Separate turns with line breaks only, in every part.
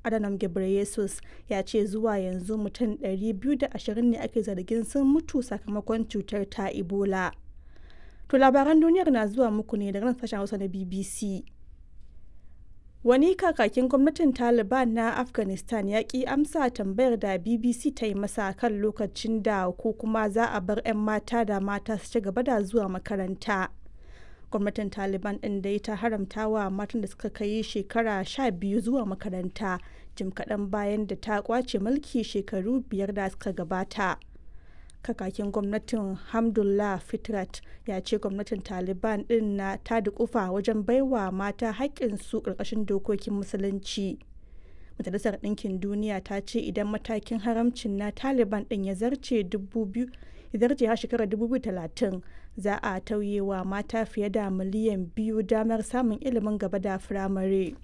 Adhanom Ghebreyesus ya ce zuwa yanzu mutum 220 ne ake zargin sun mutu sakamakon cutar ta Ebola. To labaran duniyar na zuwa muku ne daga nan sashen Hausa na BBC. Wani kakakin gwamnatin Taliban na Afghanistan ya ki amsa tambayar da BBC ta yi masa kan lokacin da ko kuma za a bar 'yan mata da mata su ci gaba da zuwa makaranta. Gwamnatin Taliban ɗin dai ta haramta wa matan da suka kai shekara sha biyu zuwa makaranta jim kaɗan bayan da ta kwace mulki shekaru biyar da suka gabata. kakakin gwamnatin hamdullah fitrat ya ce gwamnatin taliban din na ta dukufa wajen baiwa mata haƙƙinsu ƙarƙashin dokokin musulunci majalisar ɗinkin duniya ta ce idan matakin haramcin na taliban din ya zarce zarce har shekarar 2030 za a tauye wa mata fiye da miliyan biyu damar samun ilimin gaba da firamare.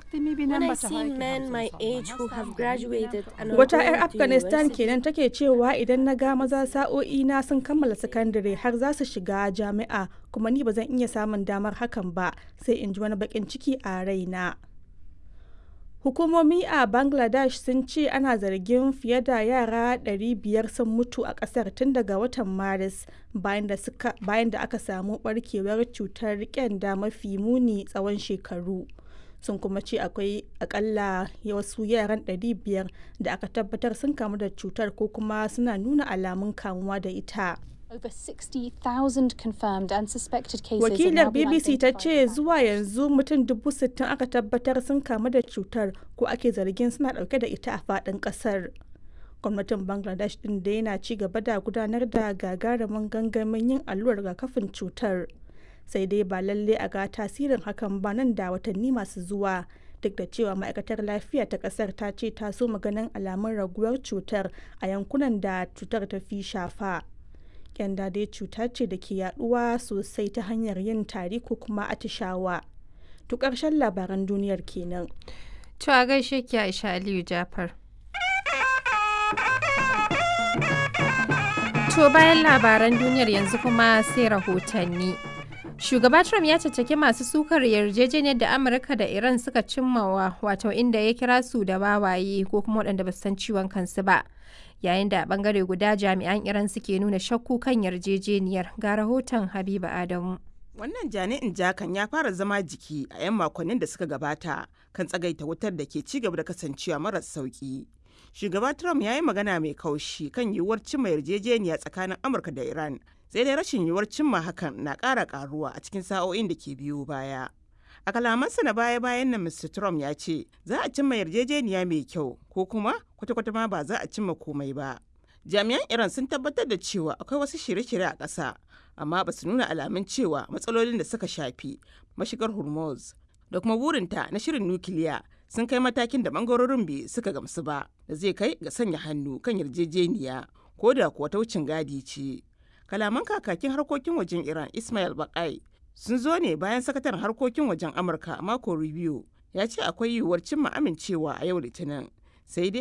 Wata 'yar Afghanistan kenan take cewa idan na ga maza sa'o'i na sun kammala sakandare har za su shiga jami'a kuma ni ba zan iya samun damar hakan ba sai in ji wani bakin ciki a raina. Hukumomi a Bangladesh sun ce ana zargin fiye da yara 500 sun mutu a kasar tun daga watan Maris bayan da aka samu barkewar cutar kyanda mafi muni tsawon shekaru. sun kuma ce akwai akalla wasu yaran 500 da aka tabbatar sun kamu da cutar ko kuma suna nuna alamun kamuwa da ita.
Over 60,000 confirmed and suspected cases
Wakilar BBC ta ce zuwa yanzu mutum dubu sittin aka tabbatar sun kamu da cutar ko ake zargin suna dauke da ita a faɗin ƙasar. Gwamnatin Bangladesh ɗin da yana ci gaba da gudanar da gagarumin gangamin yin allurar rigakafin cutar. sai dai ba lalle a ga tasirin hakan ba nan da watanni masu zuwa duk da cewa ma'aikatar lafiya ta kasar ta ce ta so maganin alamun raguwar cutar a yankunan da cutar ta fi shafa kyanda dai cuta ce da ke yaduwa sosai ta hanyar yin tari ko kuma atishawa to karshen labaran duniyar kenan
to a gaishe ki aisha aliyu jafar to bayan labaran duniyar yanzu kuma sai rahotanni Shugaba Trump ya caccaki masu sukar yarjejeniyar da Amurka da Iran suka cimmawa wato inda ya kira su da wawaye ko kuma waɗanda ba su san ciwon kansu ba. Yayin da a bangare guda jami'an Iran suke nuna shakku kan yarjejeniyar ga rahoton Habiba Adamu.
Wannan jani'in jakan ya fara zama jiki a 'yan makonnin da suka gabata kan tsagaita wutar da ke ci gaba da kasancewa maras sauki. Shugaba Trump ya yi magana mai kaushi kan yiwuwar cimma yarjejeniya tsakanin Amurka da Iran sai dai rashin yiwuwar cimma hakan na ƙara ƙaruwa a cikin sa'o'in da ke biyo baya. A kalamansa na baya-bayan nan Mr. Trump ya ce za a cimma yarjejeniya mai kyau ko kuma kwata-kwata ma ba za a cimma komai ba. Jami'an Iran sun tabbatar da cewa akwai wasu shirye-shirye a ƙasa amma ba su nuna alamun cewa matsalolin da suka shafi mashigar Hormuz da kuma burinta na shirin nukiliya sun kai matakin da bangarorin bai suka gamsu ba da zai kai ga sanya hannu kan yarjejeniya ko da kuwa ta wucin gadi ce. kalaman kakakin harkokin wajen iran ismail bakai sun zo ne bayan sakataren harkokin wajen amurka mako review ya ce akwai yiwuwar cimma amincewa a yau litinin sai dai